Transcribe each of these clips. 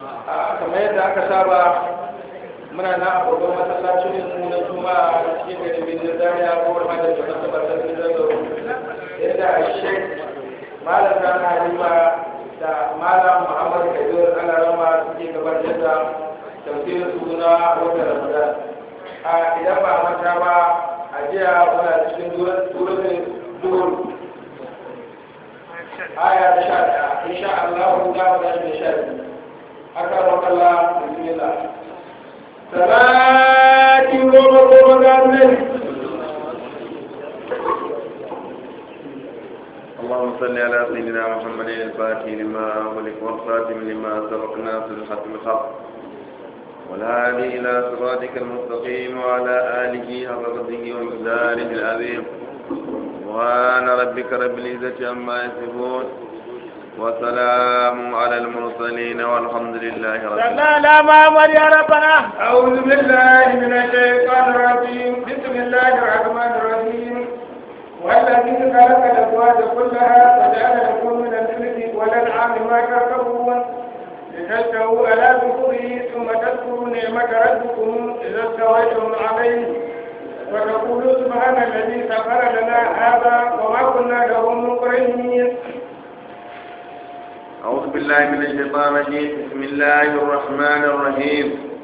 a kamar yadda aka saba muna na a babban masallacin mu na juma'a a cikin garin birnin zaria ko wani da ke masaba sarki zazzau yadda a shek malam zana halima da malam muhammad kabir alarama suke gabatar da tafsirin su na watan ramadan a idan ba a manta ba a jiya muna cikin turin duhur aya ta sha ɗaya insha Allah za mu tashi da sha biyu aka wakala bismillah salati goma goma ga annabi اللهم صل على سيدنا محمد الفاتح لما أغلق والخاتم لما سبق ناصر الحق بالحق والهادي إلى صراطك المستقيم وعلى آله حق قدره ومقداره العظيم سبحان ربك رب العزة عما يصفون وسلام على المرسلين والحمد لله رب العالمين صلى لا محمد يا ربنا أعوذ بالله من الشيطان الرجيم بسم الله الرحمن الرحيم والذي خلق الأزواج كلها وجعل لكم من الفلك والأنعام ما تركبون لتستووا على ظهوره ثم تذكروا نعمة ربكم إذا استويتم عليه وتقولوا سبحان الذي سخر لنا هذا وما كنا له مقرنين أعوذ بالله من الشيطان الرجيم بسم الله الرحمن الرحيم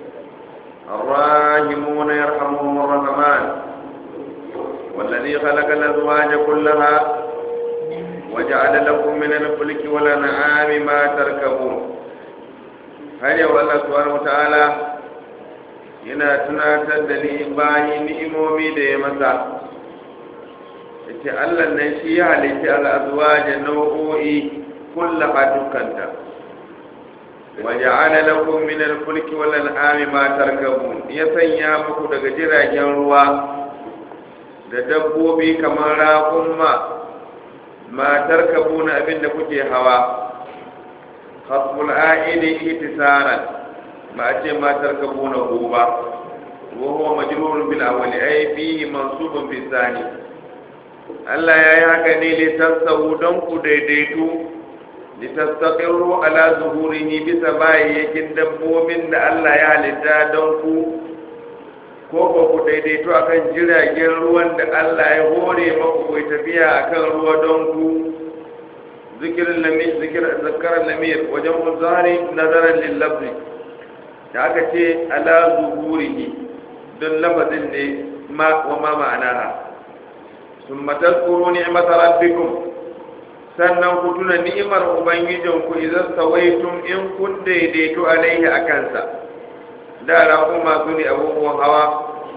الراحمون يرحمهم الرحمن والذي خلق الأزواج كلها وجعل لكم من الفلك والأنعام ما تركبون هل يقول الله سبحانه وتعالى yana tunatar da ni bayi ni'imomi da ya masa yace Allah nan shi ya halitta al'azwaja nau'o'i kullaha dukkanta waja'ala lakum min al-fulki wal an'ami ma tarkabun ya sanya muku daga jiragen ruwa da dabbobi kamar raƙumma ma tarkabuna abinda kuke hawa hasbul a'idi ihtisaran ba a ce ma tarkabuna hu ba wa huwa majrurun bil awwali ay fihi mansubun bi thani Allah ya yi haka ne li tasawu don ku daidaitu litastaqirru ala zuhurihi bisa bayyakin dabbobin da Allah ya halitta don ku ko ba ku daidaito akan jiragen ruwan da Allah ya hore maku ku tafiya akan ruwa don ku zikirin lamir zikir zakaran lamir wajen muzari nazaran lil lafzi da aka ce ala zuhurihi don lafazin ne ma wa ma ma'anaha summa tazkuru ni'mata rabbikum sannan ku tuna ni'imar ubangijinku idan sawaitum in kun daidaito alaihi a kansa da raƙun masu ne abubuwan hawa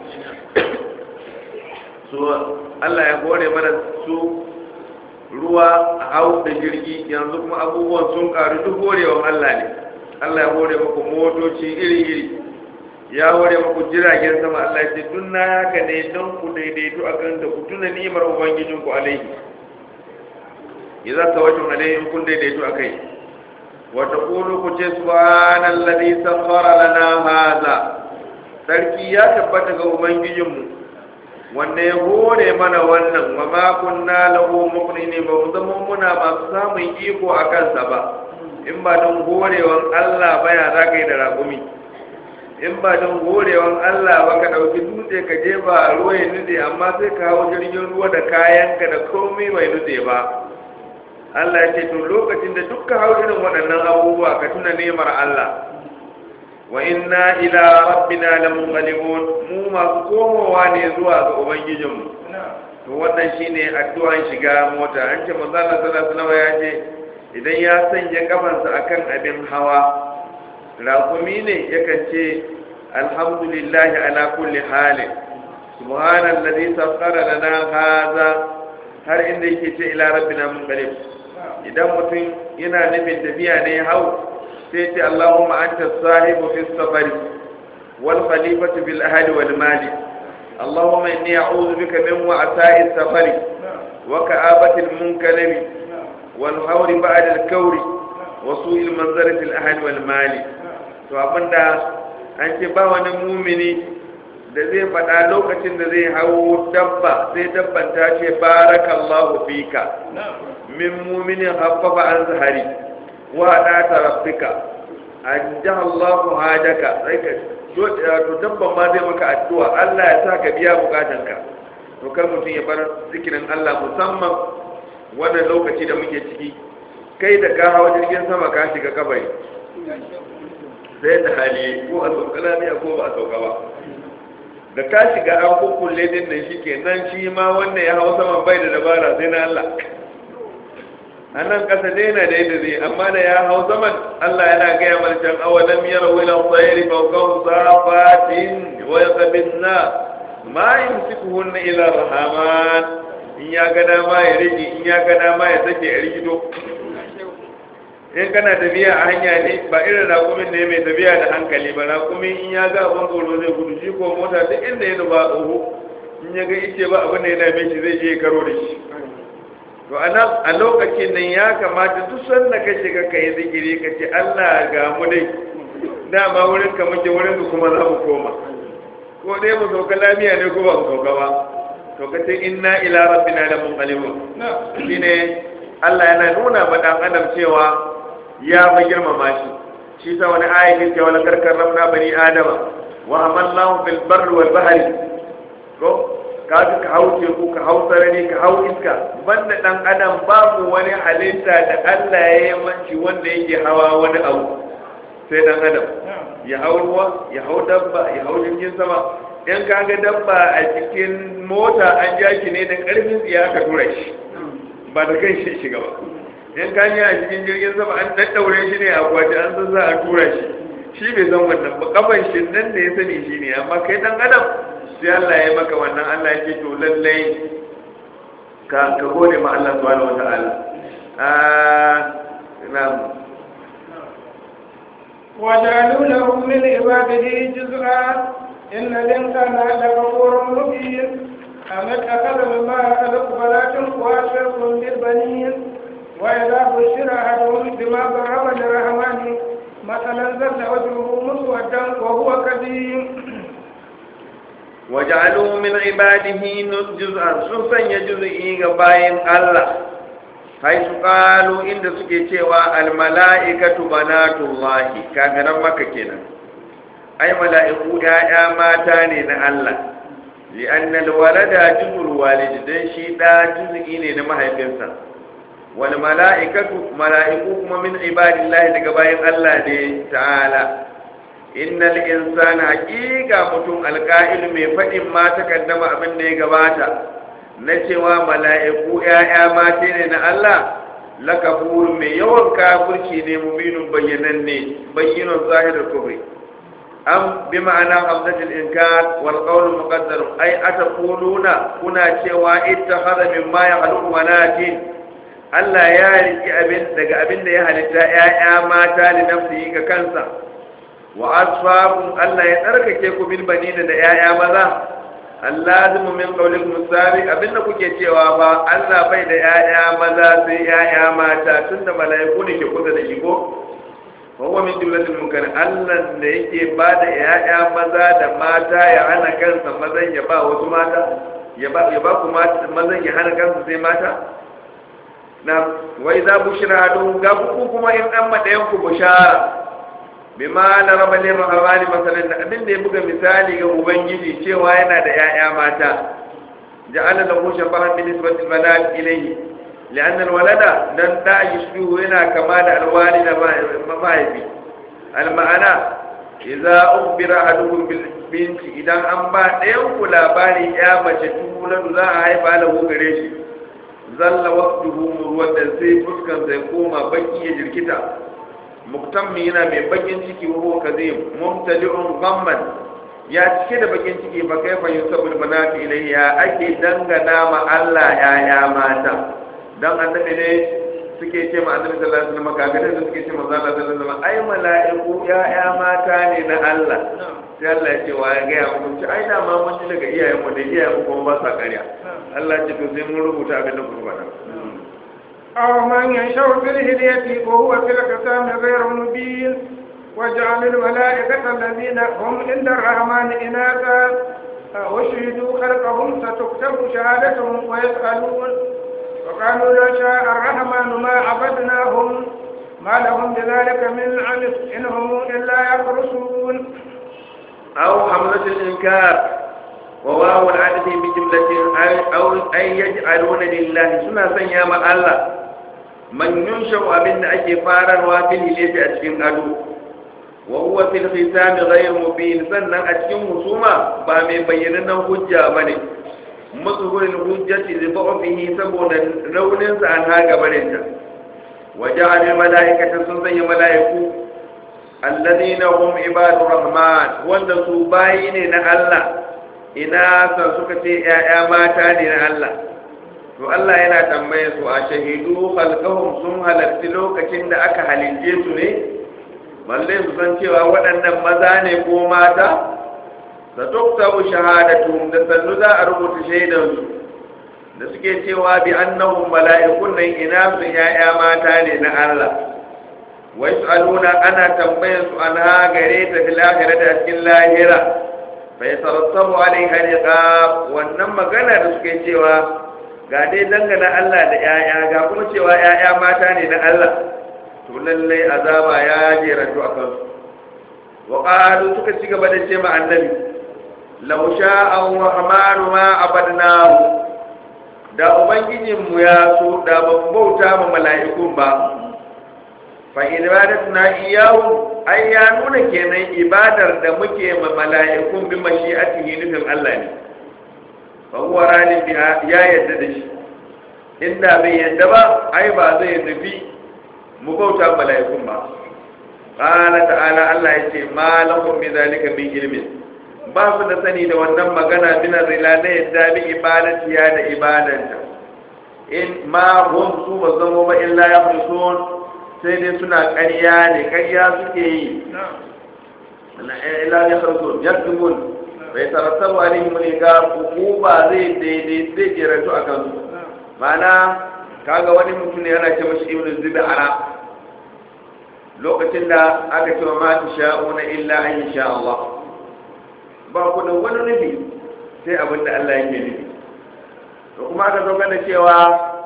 su Allah ya hore mana su ruwa hau da jirgi yanzu kuma abubuwan sun ƙaru duk horewan Allah ne Allah ya hore muku motoci iri-iri ya hore muku jiragen sama Allah ya ce duk na haka ne don ku daidaito a kan da ku tuna ni'imar ubangijinku alaihi idza tawajjum alayhim kun daidaito akai wa taqulu ku ce subhanallazi sakhara lana hadha sarki ya tabbata ga ubangijinmu wanda ya hore mana wannan wa ma kunna lahu muqrinin ba mu zama muna masu samun iko a kansa ba in ba don horewan Allah ba ya za ka yi da raƙumi in ba don horewan Allah ba ka ɗauki dutse ka je ba ruwa ya nutse amma sai ka hau jirgin ruwa da kayanka da komai bai nutse ba Allah ya ce to lokacin da dukka hau irin waɗannan abubuwa ka tuna nemar Allah wa inna ila rabbina lamunqalibun mu masu komowa ne zuwa ga ubangijinmu to wannan shine addu'an shiga mota an ce manzo Allah sallallahu alaihi wasallam ya ce idan ya sanya kafansa akan abin hawa rakumi ne yakan ce alhamdulillah ala kulli halin subhanallazi sakhkhara lana hadha har inda yake ce ila rabbina munqalib idan mutum yana nufin tafiya ne hau sai ce Allahumma anta sahibu fi safari wal khalifatu bil ahli wal mali Allahumma inni a'udhu bika min wa'sa'i safari wa ka'abati al munkalabi wal hawri ba'da al kawri wa su'il manzarati al ahli wal mali to abinda an ce ba wani mumini da zai faɗa lokacin da zai hau dabba sai dabban ta ce barakallahu fika min muminin haffafa an zahari wa ɗata rabbika an jaha Allahu hajaka sai ka to dabban ma zai maka addu'a Allah ya sa ka biya bukatanka to kar mutum ya bar zikirin Allah musamman wannan lokaci da muke ciki kai da ka hawa jirgin sama ka shiga kabari sai da hali ko a sauka lafiya ko ba a sauka ba da ka shiga an kukkulle din nan shi ke nan shi ma wannan ya hau saman bai da dabara sai na Allah a nan ƙasa dai na da yadda zai amma da ya hau saman Allah yana gaya mana can awalam yara wila tsayiri faukan safatin wa ya sabinna ma yumsikuhunna ila rahaman in ya ga dama ya rage in ya ga dama ya sake a rigido in kana tafiya a hanya ne ba irin rakumin ne mai tafiya da hankali ba rakumin in ya ga abin tsoro zai gudu shi ko mota duk inda ya nufa oho in ya ga ice ba abin da ya dame shi zai je karo da shi to a lokacin nan ya kamata duk sanda ka shiga ka yi zikiri ka ce Allah ga mu dai dama wurin ka muke wurin ku kuma za mu koma ko dai mu sauka lafiya ne ko ba mu sauka ba to ka ce inna ila rabbina la munqalibun shine Allah yana nuna ma dan adam cewa ya fi girmama shi shi sa wani ayatin cewa la karkar rabna bani adama wa amallahu fil barri wal bahri ko ka ka hau teku ka hau sarari ka hau iska banda dan adam babu wani halitta da Allah ya yi manci wanda yake hawa wani abu sai dan adam ya hau ruwa ya hau dabba ya hau jirgin sama in ka ga dabba a cikin mota an ja shi ne da karfin tsiya ka tura shi ba da kan shi shiga ba in ka a cikin jirgin sama an daddaure shi ne a kwace an san za a tura shi shi bai san wannan ba kafan shi nan da ya sani shi ne amma kai dan adam sai Allah ya maka wannan Allah ya ce to lallai ka ka gode ma Allah subhanahu wataala ah na'am وجعلوا له من عباده جزءا إن الإنسان لغفور مبين أم اتخذ مما خلق بنات وأشرف بالبنين وإذا بشر أحدهم بما ضرب للرحمن مثلا ظل وجهه مسودا وهو كظيم وجعلوا من عباده جزءا سوسن يجزئي غباين الله حيث قالوا إن سكي cewa الملائكة بنات الله كافرا مكة kenan ai mala'iku ‘ya'ya mata ne na Allah, li'annal walada juzul walidi don shi ɗa juzu'i ne na mahaifinsa, wani mala'ikatu mala'iku kuma min ibadillahi daga bayan Allah ne ta'ala. Innal insana haƙiƙa mutum alƙa'il mai faɗin ma takaddama abin da ya gabata, na cewa mala'iku ‘ya'ya mata ne na Allah, lakafur mai yawan kafirci ne mubinun bayyananne, bayyanon zahirar kubri. am bi ma'ana hamzatul inkar wal qawl muqaddar ay ataquluna kuna cewa ittakhadha mimma yakhluqu banatin Allah ya riki abin daga abin da ya halitta ƴaƴa mata li nafsihi ga kansa wa asfabun Allah ya tsarkake ku bil banina da ƴaƴa maza allazimu min qawlikum sabi abin da kuke cewa ba Allah bai da ƴaƴa maza sai ƴaƴa mata tunda mala'iku ne ke kusa da shi ko wawa min jumlatul munkar Allah da yake ba da ya'ya maza da mata ya hana kansa mazan ya ba wasu mata ya ba ya ba ku mazan ya hana kansa sai mata na wai za bushra don ga ku kuma in an ma dayan ku bushara bima la rabbil rahmani masalan da abin da ya buga misali ga ubangiji cewa yana da ya'ya mata ja'ala lahu shabahan bi nisbati banat ilayhi لأن الولد لن لا يشبه هنا كما الوالد مفاهبي المعنى إذا أخبر أحدكم بالبنت إذا أنبا ينكو لاباري يا مجتولد لا عيب له غريش ظل وقته مروة زي فسكن زي كوما بكي يجركتا مقتمي هنا من بكين تكي وهو كذيب ممتلئ غما ya cike da bakin ciki ba kai fa yusabul manati ilayya ake dangana ma Allah ya ya mata dan annabi ne suke ce ma annabi sallallahu alaihi wasallam kaga da suke ce manzo Allah sallallahu alaihi wasallam ai mala'iku ya'ya mata ne na Allah sai Allah ya ce wa ya ga mu ce ai da ma mun ji daga iyayen mu da iyayen mu kuma ba sa ƙarya Allah ya ce to sai mun rubuta abin da kuma faɗa أو من ينشأ في الهدية وهو في القسام غير مبين وجعل الملائكة الذين هم عند الرحمن إناثا وشهدوا خلقهم ستكتب شهادتهم ويسألون وقالوا لو شاء الرحمن ما عبدناهم ما لهم بذلك من علم إن هم إلا يخرصون أو حملة الإنكار وواو العدد بجملة أي- أو أي يجعلون لله سنة سنيام الله من ينشأ أبن أجي فارا وافل إليه أجين أدو وهو في الختام غير مبين سنة أجين مسوما بامي بيننا حجة بني مظهر الحجة لضعفه سبونا رون سعنها قبلنا وجعل الملائكة سنة ملائكة الذين هم عباد الرحمن wanda su bayi ne na Allah ina san suka ce ‘ya'ya mata ne na Allah to Allah yana tambaye su a shahidu khalqahum sun halarci lokacin da aka halince su ne balle su san cewa waɗannan maza ne ko mata sa tuktabu shahadatuhum da sannu za a rubuta shaidansu da suke cewa bi annahum mala'ikun nan ina su ‘ya'ya mata ne na Allah ويسألون أنا تنبيس عنها قريت في الآخرة أسكن لاهرة فيترتب عليها العقاب وانما قال رسكي سوى قادي دنگنا الله da ‘ya'ya ga kuma cewa ‘ya'ya mata ne na Allah to lallai azaba ya jeratu a kansu wa ƙalu suka ci gaba da ce ma annabi law sha'a rahmanu ma abadnahu da ubangijinmu ya so da ban bauta ma mala'ikun ba fa ibadatuna iyahu ai ya nuna kenan ibadar da muke ma mala'ikun bi mashi'atihi nufin Allah ne fa huwa radin biha ya yadda da shi inda bai yadda ba ai ba zai nufi mu bauta mala'ikun ba qala ta'ala Allah ya ce ma lakum bi zalika min ilmin ba su da sani da wannan magana bin rila da yadda bi ibadati ya da ibadanta in ma hum su ba zama ba illa ya sai dai suna ƙarya ne ƙarya suke yi ila ya sarso yaktumun bai tarattabu alaihim riga hukuma zai daidai zai jeratu a kansu ma'ana kaga wani mutum ne yana ce mashi ibnu zubi ara lokacin da aka ce wa ma sha'una illa an sha Allah ba ku da wani nufi sai abin da Allah yake nufi to kuma aka zo da cewa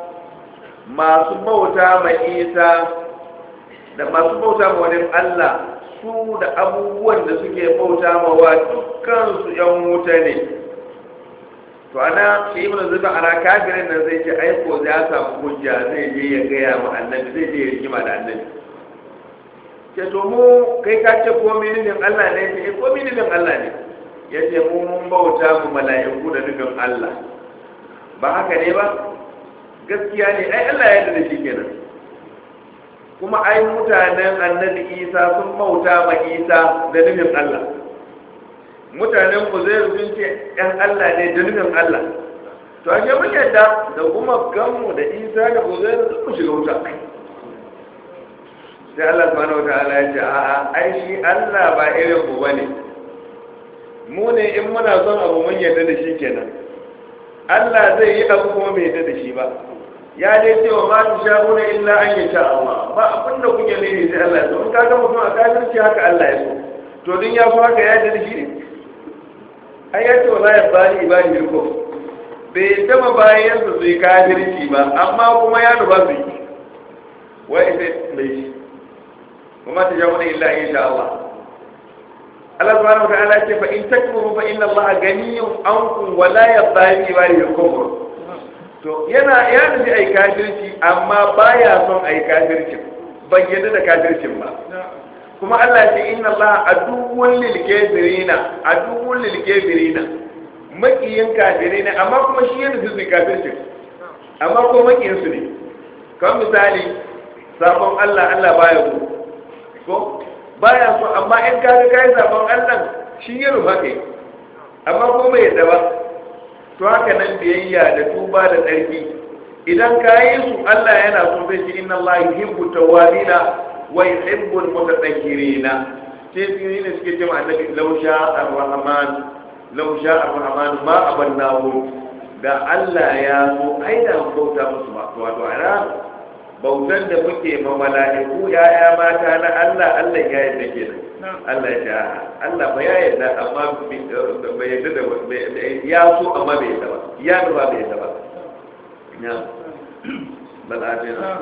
masu bauta ma Isa da masu bauta ma wani Allah su da abubuwan da suke bauta ma wa dukkansu ‘yan wuta ne to ana shi ibn zuba ana kafirin nan zai ce aiko ya samu hujja zai je ya gaya ma annabi zai je ya rigima da annabi ce to mu kai ka ce ko mininin Allah ne ce ko mininin Allah ne ya ce mu mun bauta mu mala'iku da nufin Allah ba haka ne ba gaskiya ne ai Allah ya yarda da shi kenan kuma ai mutanen annabi isa sun bauta ma isa da nufin allah mutanen ku zai sun ce yan allah ne da nufin allah to a ke mun yadda da kuma ganmu da isa da ku zai sun mu shiga wuta sai allah subhanahu wa ta'ala ya ce a'a ai shi allah ba irin ku bane mu ne in muna son abu mun yarda da shi kenan allah zai yi abu kuma bai yarda da shi ba ya dai ce wa matu sha'una illa an yi sha Allah ba abin da kuke ne sai Allah ya so in ka ga mutum a kafirci haka Allah ya so to din ya fi haka ya da shi ne ai ya ce wa la yabali ibadi ko bai taba bayan su su yi kafirci ba amma kuma ya nuba su yi wai sai bai shi kuma ta sha'una illa an yi sha Allah Allah subhanahu wa ta'ala ce fa in takfuru fa inna Allah ganiyyun ankum wa la yabali ibadi al-kufr to yana ya nufi a yi kafirci amma baya son a yi kafircin ban yadda da kafircin ba kuma Allah ce inna Allah aduwwun lil kafirina aduwwun lil kafirina makiyin kafirina amma kuma shi yana su kafircin amma ko makiyin su ne kamar misali sabon Allah Allah baya so ko baya so amma in ka ga kai sabon Allah shi ya rufa kai amma ko bai yadda ba to haka nan biyayya da tuba da tsarki idan ka yi su Allah yana so zai ce inna Allah yuhibbu tawwabina wa yuhibbu mutatahhirina sai su yi ne suke cewa annabi law sha'a ar-rahman law sha'a ar-rahman ma abannahu da Allah ya so ai da bauta musu ba wato ana bautan da muke ma mala'iku ya'ya mata na Allah Allah ya yarda kenan Allah ya ce Allah ba ya yarda amma bai yarda da ya so amma bai yarda ba ya nufa bai yarda ba ya bal atina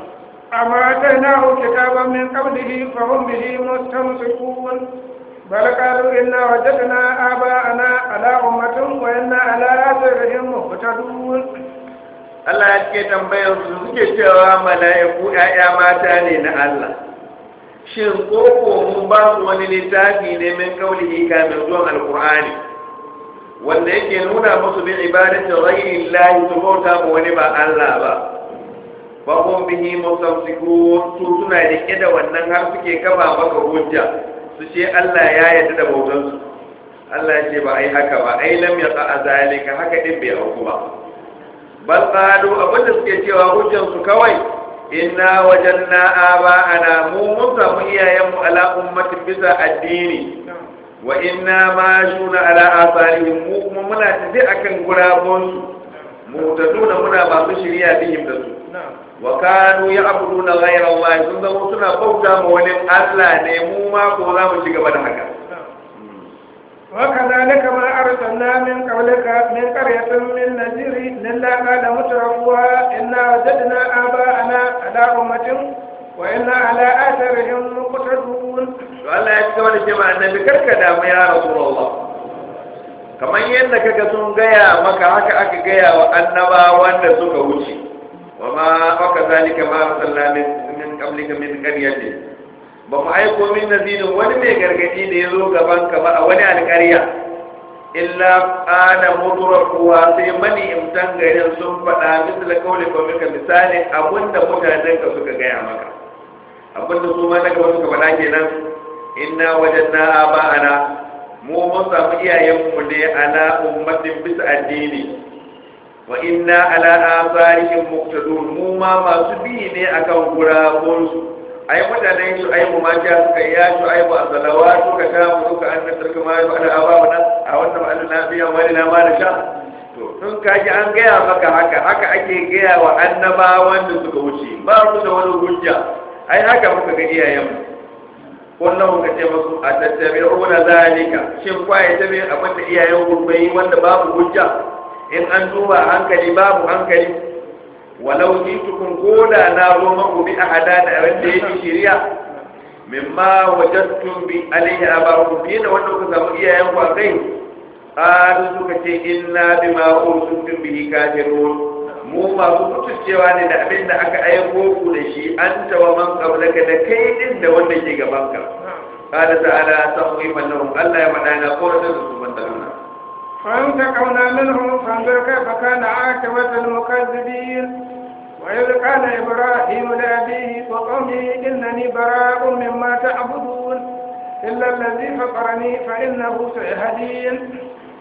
أما آتيناه كتابا من قبله فهم به مستمسكون بل قالوا إنا وجدنا آباءنا على أمة وإنا على آثارهم مهتدون Allah ya ce tambayar su suke cewa mala'iku ‘ya'ya mata ne na Allah. Shin koko mun ba su wani littafi ne min kaulihi kamin zuwan Alƙur'ani, wanda yake nuna musu bin ibadatin ghairi lahi su bauta ma wani ba Allah ba. Ba kun bihi musamsiku su suna rike da wannan har suke kafa maka hujja su ce Allah ya yarda da bautansu. Allah ya ce ba ai haka ba, ai lam yaqa azalika haka din bai auku ba. bal qalu abinda suke cewa hujjan su kawai inna wajanna aba'ana mu mun samu iyayenmu ala ummatin bisa addini wa inna ma shuna ala asarihim mu kuma muna tafi akan gurabon su mu taduna muna masu shirya bihim da su wa kanu ya'buduna ghayra Allah sun zama suna bauta ma wani Allah ne mu ma ko za mu ci gaba da haka وكذلك ما أرسلنا من قبلك من قرية من نذير إلا قال مترفوها إنا وجدنا آباءنا على أمة وإنا على آثارهم مقتدون Allah ya ci wani jama'a annabi karka damu ya Rasulullah kamar yadda kaga sun gaya maka haka aka gaya wa annabawan da suka wuce wa ma aka zalika ma arsalna min min qablika min qaryatin ba mu aiko min nazirin wani mai gargadi da ya zo gaban ka ba a wani alƙarya illa ana mudrakuwa sai mani imtan garin sun faɗa misali kauli ko mika misali abinda mutanen ka suka gaya maka abinda su ma daga wasu ka faɗa kenan inna wajadna aba'ana mu mun samu iyayenmu ne ala ummatin bisa addini wa inna ala asarihim muqtadun mu ma masu bi ne akan gurabunsu ai mutanen su ai mumaja suka ya su ai ba salawa suka ta mu suka an da sarka ma ba da ababu nan a wannan ma'alu na biya wani na ma da sha to tun kaji an gaya maka haka haka ake gaya wa annabawan da suka wuce ba su da wani hujja ai haka muka ga iyayen mu kullum ka ce musu a tattabi'una zalika shin kwaye ta bin abin da iyayen ku bai wanda babu hujja in an duba hankali babu hankali walau jitukum koda na zo maku bi ahada da abin da yake shari'a mimma wajadtum bi alayhi abakum bi da wanda kuka samu iyayen ku akai qalu suka ce inna bima ursiltum bihi kafirun mu masu mutuncewa ne da abin da aka aiko ku da shi anta wa man qablaka da kai din da wanda ke gaban ka qala ta'ala tahwifan lahum Allah ya faɗa na kowace su ban taluna فانتقمنا منهم فانظر كيف كان عاقبة المكذبين وإذ قال إبراهيم لأبيه وقومه إنني براء مما تعبدون إلا الذي فطرني فإنه سيهدين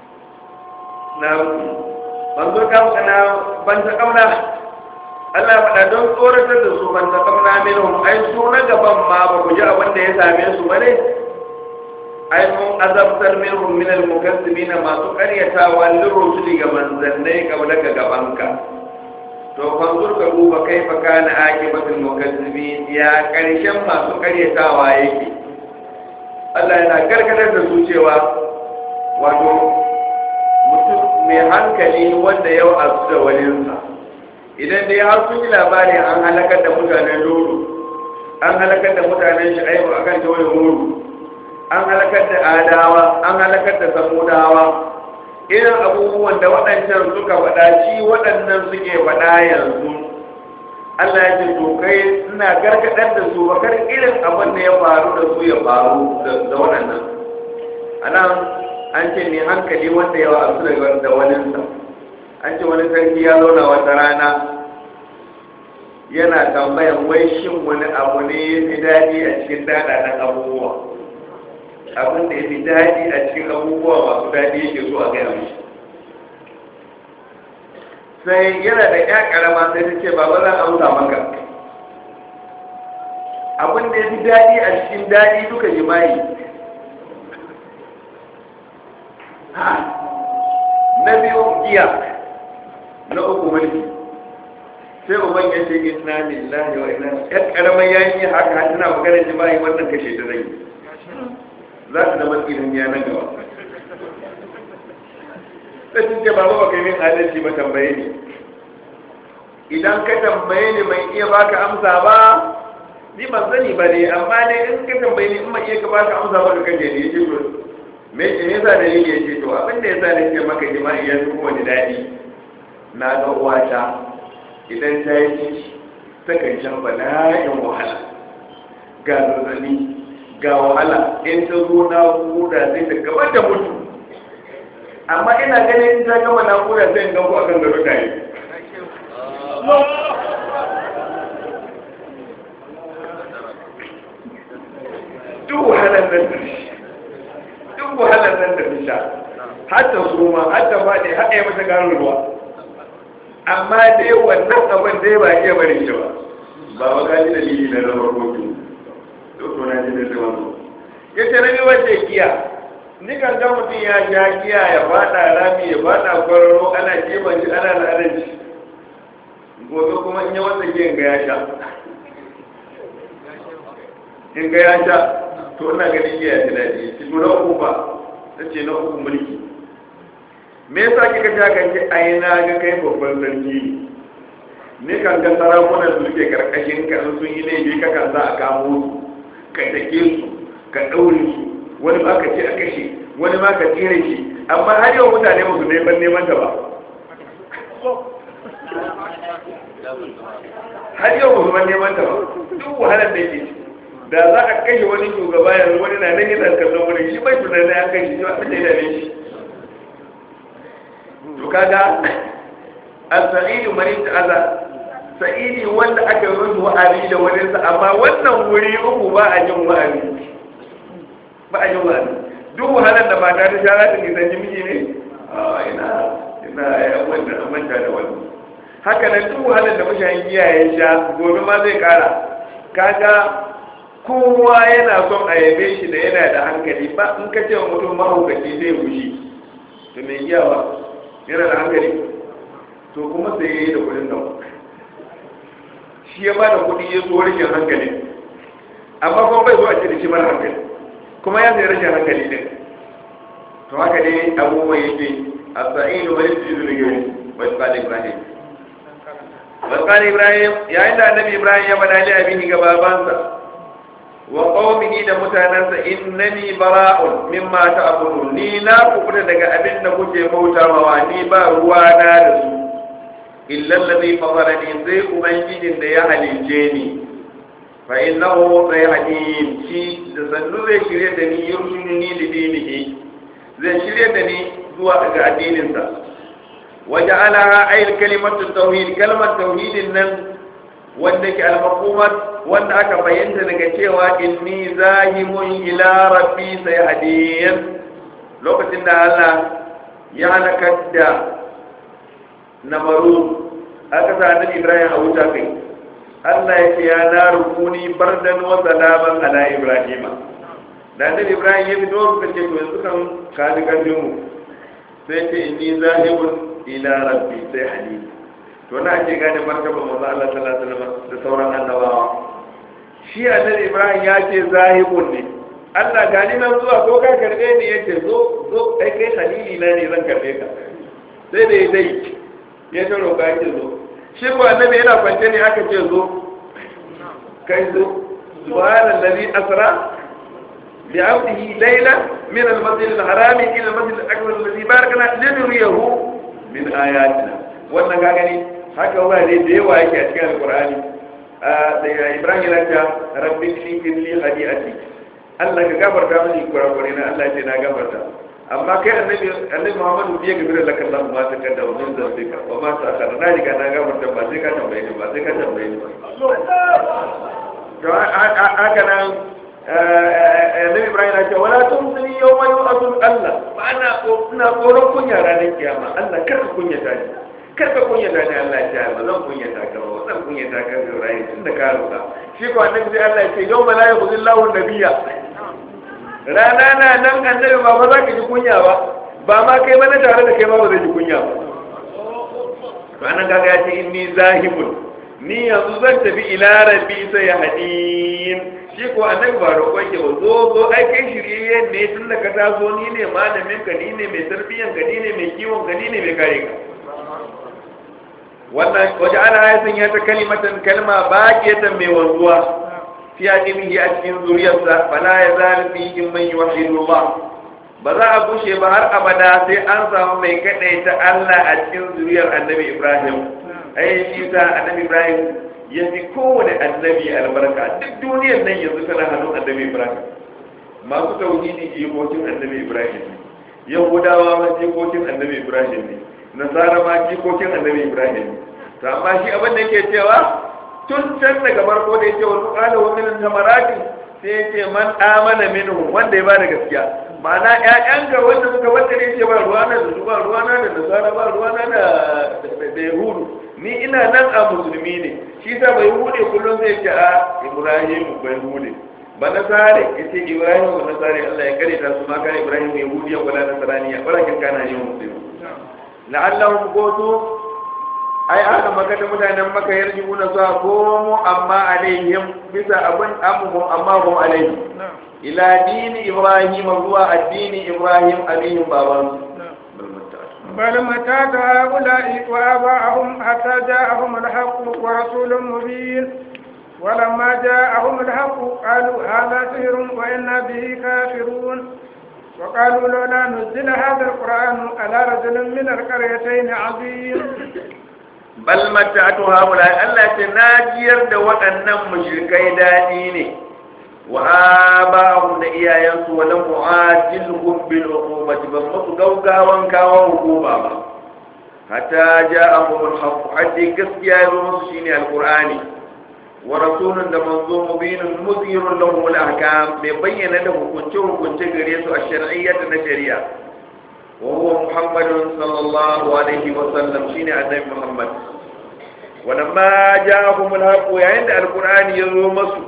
نعم فانظر كيف كان فانتقمنا Allah ya faɗa don tsoratar da su ban ta kamna minhum ai su na gaban ma ba ku ji abin da ya same su ba ne ai mun azabtar minhum min al-mukazzibina masu ƙaryatawa lirrusuli ga manzannai kablaka gabanka to fanzur ka duba kaifa kana akibatul mukazzibin ya ƙarshen masu ƙaryatawa yake Allah yana karkatar da su cewa wato mutum mai hankali wanda yau a su da walinsa idan dai har sun yi labari an halakar da mutanen lulu an halakar da mutanen shi'aibu akan tawayin muru an halakar da adawa an halakar da samudawa irin abubuwan da waɗancan suka faɗa shi waɗannan suke faɗa yanzu Allah ya ce to kai ina gargaɗar da su bakar irin abin da ya faru da su ya faru da waɗannan anan an ce ne hankali wanda yawa a su da waninsa an ce wani sarki ya zauna wata rana yana tambayan wai shin wani abu ne ya fi daɗi a cikin daɗaɗen abubuwa abin da ya fi daɗi a cikin abubuwa masu daɗi yake so a gaya mishi sai yana da ya ƙarama sai ta ce baba zan amsa maka abin da ya fi daɗi a cikin daɗi duka jima'i na biyu giya na uku mulki sai uban ya ce inna lillahi wa inna ya ƙaramar yayin haka tana magana jima'i wannan kashe da rai za su zama tsirin ya nan gaba sai sun ce babu baka yi min adalci ba tambaye ni idan ka tambaye ni mai iya baka amsa ba ni ban sani ba ne amma ne in ka tambaye ni in mai iya ka baka amsa ba ka kaje ne yace to me me yasa da yake yace to abin da yasa nake maka jima'i ya fi kuma daɗi na ga uwata idan ta yi ciki ta kan shan bala'in wahala ga zazzabi ga wahala in ta zo na kuda sai ta gaba da mutu amma ina ganin in ta gama na kuda sai in ganku akan gado tare duk wahalar nan da duk wahalar nan da sha hatta suma hatta faɗi haɗa ya mata garin ruwa amma dai wannan abin dai ba iya bari shi ba ba wa gaji dalili na zama kotu to na ji da zama ya ce rabi wanda giya ni kan ga mutum ya sha giya ya faɗa rami ya faɗa kwararo ana keban shi ana la'adar shi gobe kuma in yi wanda giyan ga ya sha in ga ya sha to ina ganin giya ta daɗi shi to na uku ba ta ce na uku mulki me yasa kika sha kan ce ai na ga kai babban sarki ne kan ga sarakunan su suke karkashin ka sun yi laifi ka kan za a kamo su ka take su ka ɗaure su wani ma ka ce a kashe wani ma ka tsire shi amma har yau mutane ba su neman neman ta ba har yau ba su man neman ta ba duk wahalar da yake da za a kashe wani shugaba yanzu wani na nan yana kallon wani shi bai tunanin ya kashe shi abin da ya dame shi to kaga as-sa'idu man ta'ala sa'idi wanda aka yi musu wa'azi da wani sa amma wannan wuri uku ba a jin wa'azi ba a jin wa'azi duk wahalar da mata ta sha za ta nisan miji ne a ina ina ya wanda a manta da wani haka nan duk wahalar da mashayin giya ya sha gobe ma zai kara kaga kowa yana son a yabe shi da yana da hankali ba in ka ce wa mutum mahaukaci zai fushi to mai giyawa yana da hankali to kuma sai ya yi da kudin nan shi ya ba da kudi ya zo rashin hankali amma kuma bai zo a ce da shi mara hankali kuma ya sai rashin hankali din to haka ne abubuwan yake a sa'inu wani su da gari wai tsali ibrahim wai tsali ibrahim yayin da annabi ibrahim ya bada li abini ga babansa wa qaumihi da mutanansa innani bara'un mimma ta'budun ni na kubuta daga abin da kuke bautawa ni ba ruwa na da su illa alladhi fatarani sai ubangijin da ya halice ni fa innahu sayhadin shi da sannu zai shirye da ni yurshiduni li dinihi zai shirye da ni zuwa ga addininsa waja'alaha ayil kalimatu tauhid kalmar tauhidin nan wanda ke al-maqamat wanda aka bayyana daga cewa inni zahimun ila rabbi sayhadin lokacin da Allah ya halakar da namaru aka sa annabi Ibrahim a wuta kai Allah ya ce ya na rukuni bardan wa salaman ala Ibrahim da annabi Ibrahim ya fito suka ce to yanzu kan ka ji karfin mu sai ce inni zahibun ila rabbi sayhadin to na ake gane martaba manzo Allah sallallahu alaihi wasallam da sauran annabawa shi annabi Ibrahim ya ce zahibun ne Allah gani nan zuwa ko ka karbe ni yace zo zo kai kai halili na ne zan karbe ka sai da dai ya ta roƙa yake zo shi ko annabi yana kwance ne aka ce zo kai zo subhanallazi asra bi abdihi layla min al-masjid al-harami ila al-masjid al-akbar alladhi barakna linuriyahu min ayatina wannan ka gani haka wurare da yawa yake a cikin alkur'ani da ibrahim yana ta rabbi shifin li hadiati Allah ka gafarta mini kurakure na Allah ce na gafarta amma kai annabi annabi Muhammadu biya ga bira laka Allah ma ta kada wa min zalika wa ma ta kada na riga na gafarta ba sai ka tambaye ni ba sai ka tambaye ni ba to haka nan annabi Ibrahim ya ce wala tumsini yawma yu'atul Allah ba ana ina tsoron kunya ranar kiyama Allah kar ka kunyata ni kar ka kunyata ni Allah ya ce ba zan kunyata ka ba zan kunyata ka Ibrahim tunda ka roƙa shi ko annabi sai Allah ya ce yawma la yukhzillahu nabiyya rana na nan annabi ba ba za ka ji kunya ba ba ma kai ba na tare da kai ba ba zai ji kunya ba ranar kaga ya ce inni zahibun ni yanzu zan tafi ila rabbi sai ya hadin shi ko annabi ba roƙon ke ba zo zo ai kai shirye ne tun da ka taso ni ne malamin ka ni ne mai tarbiyyan ka ni ne mai kiwon ka ni ne mai kare ka wannan waje ana ya sanya ta kalimatan kalma baqiyatan mai wanzuwa fi aqimihi a cikin zuriyarsa fala ya zal fihi man yuwahhidullah ba za a bushe ba har abada sai an samu mai kadaita Allah a cikin zuriyar annabi Ibrahim ai shi ta annabi Ibrahim ya fi kowane annabi albarka duk duniyar nan yanzu tana hannun annabi Ibrahim masu tauhidi jikokin annabi Ibrahim ne yahudawa ma jikokin annabi Ibrahim ne nasara ma jikokin annabi Ibrahim ne to amma shi abin da yake cewa tun can daga farko da yake wani kala wa min tamarati sai yake man amana minhu wanda ya bada gaskiya ma'ana ƴaƴanka wanda suka wanda ne ce ba ruwana da su ba ruwana da nasara ba ruwana da da yahudu ni ina nan a musulmi ne shi sa bai hude kullum zai ce a ibrahim bai hude ba nasare ya ce ibrahim ba nasare allah ya kare ta su ma kan ibrahim yahudi ya kula nasaraniya walakin kana yin musulmi la'allahum qutu ai aka maka da mutanen maka yarjuna su komo amma alaihim bisa abin amuhum amma hum alaihi ila dini ibrahim zuwa addini ibrahim abihim baban بل متى هؤلاء وآباءهم حتى جاءهم الحق ورسول مبين ولما جاءهم الحق قالوا هذا سحر وإنا به كافرون وقالوا لولا نزل هذا القرآن على رجل من القريتين عظيم bal mata'atu haula Allah ce na jiyar da waɗannan mushrikai daɗi ne wa aba'ahum da iyayensu wa lam mu'ajilhum bil uqubati ban musu gaugawan kawo hukuma ba hatta ja'ahum al-haqq haddi gaskiya ya zo musu shine alqur'ani wa rasulun da manzo mubinun muzhirun lahum al-ahkam mai bayyana da hukunce hukunce gare su a shar'iyyata na shari'a وهو محمد صلى الله عليه وسلم شيني النبي محمد ولما جاءهم الحق عند القرآن يزوم مسو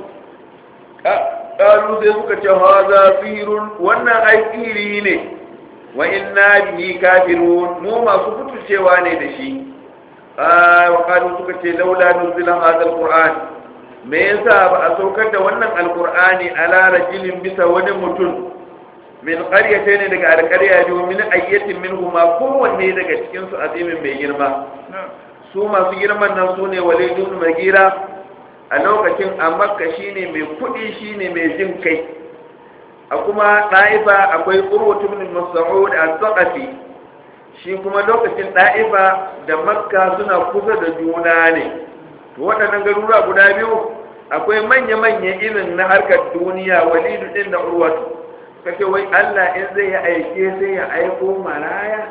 قالوا زي سكة هذا سير وانا اي سيري وإنا به كافرون مو ما سكت الشيواني دشي آه وقالوا سكة لولا نزل هذا القرآن me yasa ba a saukar da wannan alkur'ani ala rajulin bisa wani mutum min ƙaryata ne daga alƙarya biyu min ayyatin min huma kowanne daga cikin su azimin mai girma su masu girman nan su ne walidun magira a lokacin a makka shine mai kuɗi shine mai jin kai a kuma ɗa'ifa akwai urwatu min mas'ud as-saqafi shi kuma lokacin ɗa'ifa da makka suna kusa da juna ne to waɗannan garuruwa guda biyu akwai manya-manya irin na harkar duniya walidu ɗin da urwatu kace wai Allah in zai ya aike sai ya aiko maraya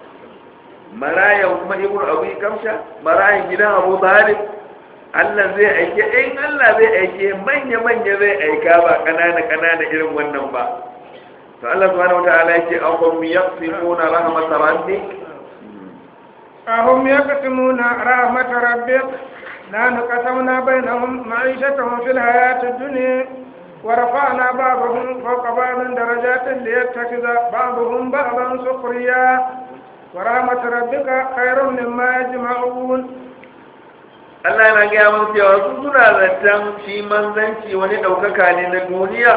marayan kuma ibnu abu kamsha marayan gidan abu talib Allah zai aike in Allah zai aike manya manya zai aika ba kanana kanana irin wannan ba to Allah subhanahu wataala yake ahum yaqsimuna rahmat rabbik ahum yaqsimuna rahmat rabbik نحن قسمنا بينهم معيشتهم في الحياة الدنيا ورفعنا بعضهم فوق بعض درجات ليتخذ بعضهم بعضا سخريا ورحمة ربك خير مما يجمعون Allah yana gaya mun cewa su suna zaton shi manzanci wani ɗaukaka ne na duniya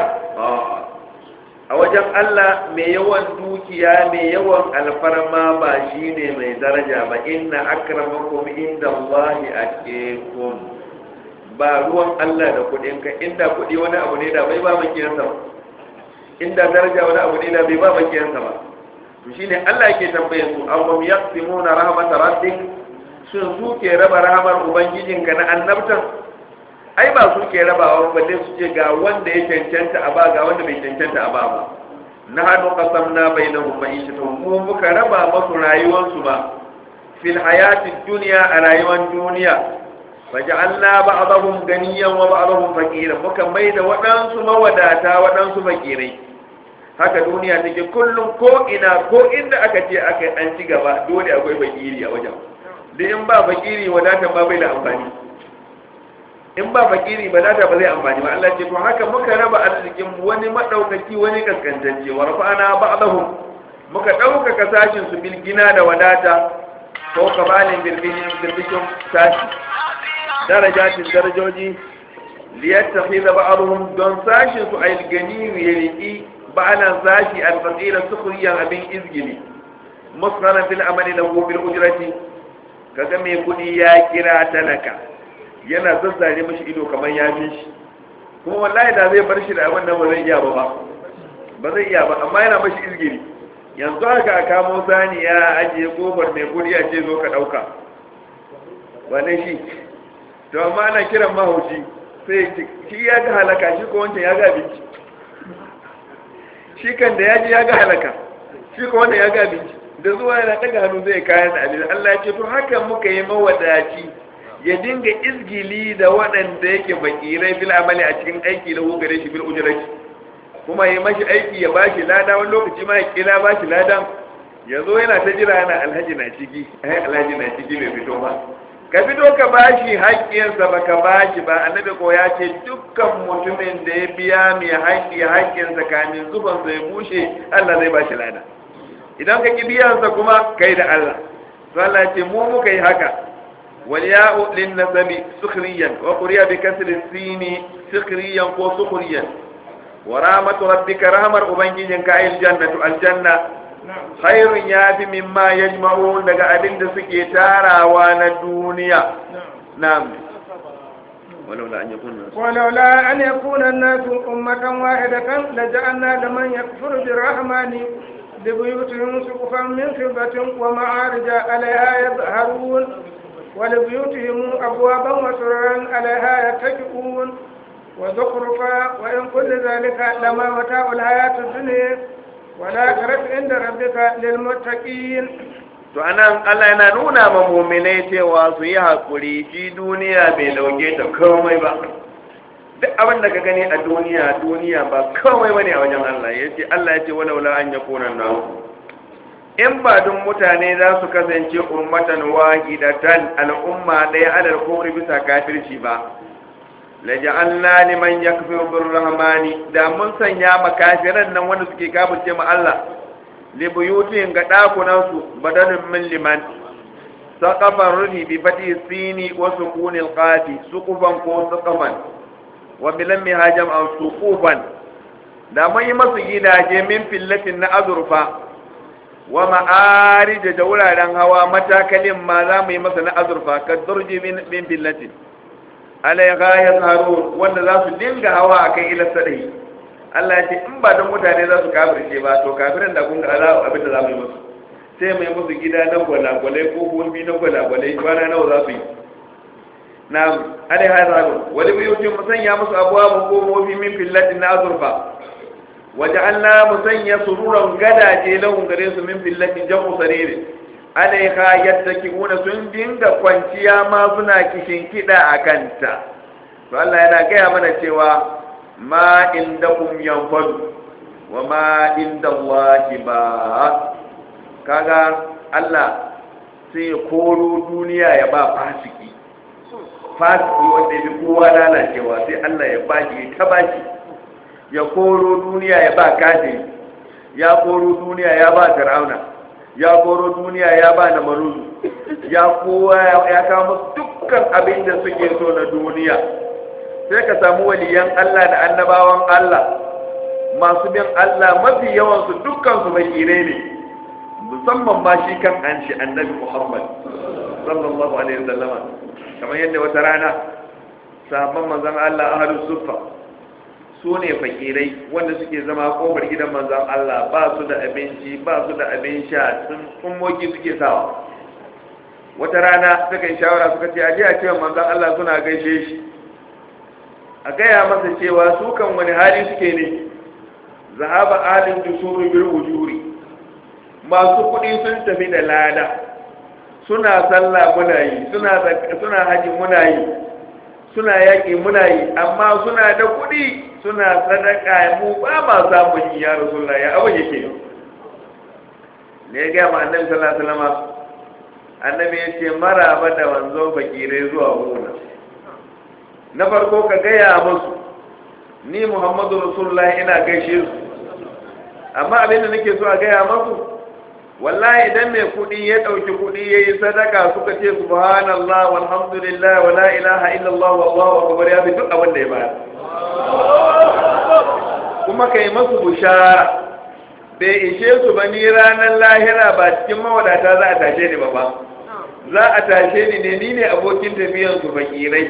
a wajen Allah mai yawan dukiya mai yawan alfarma ba shi ne mai daraja ba inna akramakum inda Allahi atqakum ba ruwan Allah da kuɗin ka inda kuɗi wani abu ne da bai ba makiyansa ba inda daraja wani abu ne da bai ba makiyansa ba to shine Allah yake tambaye su awam yaqsimuna rahmat rabbik shin su ke raba rahmar ubangijinka na annabtan ai ba su ke rabawa ba balle su ce ga wanda ya cancanta a ba ga wanda bai cancanta a ba ba na hadu qasamna bainahum ma'ishatuhum mu muka raba masu rayuwarsu ba fil hayatid dunya a rayuwar duniya faj'alna ba'dahum ganiyan wa ba'dahum faqiran muka maida waɗansu mawadata waɗansu fakirai haka duniya take kullum ko ina ko inda aka ce aka an ci gaba dole akwai fakiri a wajen da in ba fakiri wadata ba bai da amfani in ba fakiri wadata ba zai amfani ba Allah ce to haka muka raba arzikin wani madaukaki wani kaskantacce wa rafa'ana ba'dahum muka ɗaukaka sashin su bilgina da wadata ko kabalin bilbishin sashi darajatin darajoji liyattakhidha ba'dhum don sashin su ayil gani ya riki ba'alan sashi al-faqira sukhriyan abin izgili musqalan fil amali lahu bil ujrati kaga mai kuɗi ya kira talaka yana zazzare mashi ido kamar ya fi shi kuma wallahi da zai bar shi da abin da ba zai iya ba ba ba zai iya ba amma yana mashi izgiri yanzu haka a kamo sani ya ajiye kofar mai kuɗi a ce zo ka ɗauka wane shi to amma ana kiran mahauci sai shi ya ga halaka shi ko wancan ya ga abinci shi kan da ya ji ya ga halaka shi ko wanda ya ga abinci da zuwa yana daga hannu zai kayan da abin Allah ya ce to haka muka yi mawadaci ya dinga izgili da waɗanda yake bakirai bil amali a cikin aiki da gare shi bil ujrati kuma ya mashi aiki ya bashi lada wani lokaci ma ya kila bashi lada ya zo yana ta jira yana alhaji na ciki ai alhaji na ciki bai fito ba ka fito ka bashi haƙƙinsa ba ka bashi ba annabi ko ya ce dukkan mutumin da ya biya mai haƙƙi haƙƙinsa kamin zuban zai bushe Allah zai bashi lada idan ka ki biyansa kuma kai da Allah to Allah ya ce mu muka yi haka wal ya'u lin nasabi sukhriyan wa quriya bi kasri sini sukhriyan ko sukhriyan wa rahmatu rabbika rahmar ubangijinka ayil jannatu aljanna khairun ya fi mimma ya daga abin da suke tarawa na duniya na'am ولولا أن يكون الناس ولولا أن يكون الناس أمة واحدة لجعلنا لمن يكفر بالرحمن لبيوتهم سقفا من فضة ومعارج عليها يظهرون ولبيوتهم أبوابا وسررا عليها يتكئون وزخرفا وإن كل ذلك لما متاع الحياة الدنيا ولا ترف عند ربك للمتقين to anan Allah yana nuna ma mu'minai cewa su yi hakuri shi duniya bai dauke ta komai ba duk abin da ka gani a duniya duniya ba komai bane a wajen Allah yace Allah yace wala wala an yakuna nan in ba dun mutane za su kasance ummatan wahidatan al'umma ɗaya alal kufri bisa kafirci ba laja'alna liman yakfuru birrahmani da mun sanya makafiran nan wanda suke kafirce ma Allah li buyutin ga dakunan su badalun min liman saqafan ruhi bi fati sini wa sukunil qati suqufan ko saqafan wa bilam hajam aw suqufan da mun yi masu gidaje min fillatin na azurfa wa ma'arij da wuraren hawa matakalin ma za mu yi masa na azurfa ka durji min fillatin alaiha ya tsaro wanda za su dinga hawa a kan ilar sadai Allah ya ce in ba don mutane za su kafirce ba to kafirin da kun ga ala abin da za mu yi musu sai mai musu gida na gwalagwalai ko gulbi na gwalagwalai kwana nawa za su yi na alaiha ya tsaro wani biyutin mu sanya musu abuwa mu komofi min fillatin na azurfa waje Allah mu sanya sururan gadaje lahun gare su min fillatin jamu sarere alaiha yattaki'una sun dinga kwanciya ma suna kishin kida a kanta to Allah yana gaya mana cewa ma indakum yanfadu wa ma indallahi ba kaga Allah sai ya koro duniya ya ba fasiki fasiki wanda ya fi kowa lalacewa sai Allah ya bashi ya ta bashi ya koro duniya ya ba kafiri ya koro duniya ya ba fir'auna ya koro duniya ya ba na maruzu ya kowa ya kawo dukkan abin da suke so na duniya sai ka samu waliyan Allah da annabawan Allah masu bin Allah mafi yawansu dukkan su bakire ne musamman ma shi kan an shi annabi Muhammad sallallahu alaihi wasallama kamar yadda wata rana sahabban manzon Allah ahlus suffa su ne fakirai wanda suke zama kofar gidan manzan Allah ba su da abinci ba su da abin sha sun kummoki suke sawa wata rana suka yi shawara suka ce aje a cewa manzan Allah suna gaishe shi a gaya masa cewa su kan wani hali suke ne zahaba alin dusuru bil wujuri masu kuɗi sun tafi da lada suna sallah muna yi suna suna haji muna yi suna yaƙi muna yi amma suna da kuɗi suna sadaka mu ba ma samun yi ya rasulullah ya abin yake ne ya gaya ma annabi sallallahu alaihi wasallam annabi ya ce maraba da wanzo fakirai zuwa gona na farko ka gaya musu ni muhammadu rasulullah ina gaishe su amma abin da nake so a gaya musu wallahi idan mai kuɗi ya ɗauki kuɗi ya yi sadaka suka ce subhanallah walhamdulillah wa la ilaha illallah wallahu akbar ya fi duk abin da ya bayar kuma kai masu bushara bai ishe su ba ni ranar lahira ba cikin mawadata za a tashe ni ba ba za a tashe ni ne ni ne abokin tafiyan su fakirai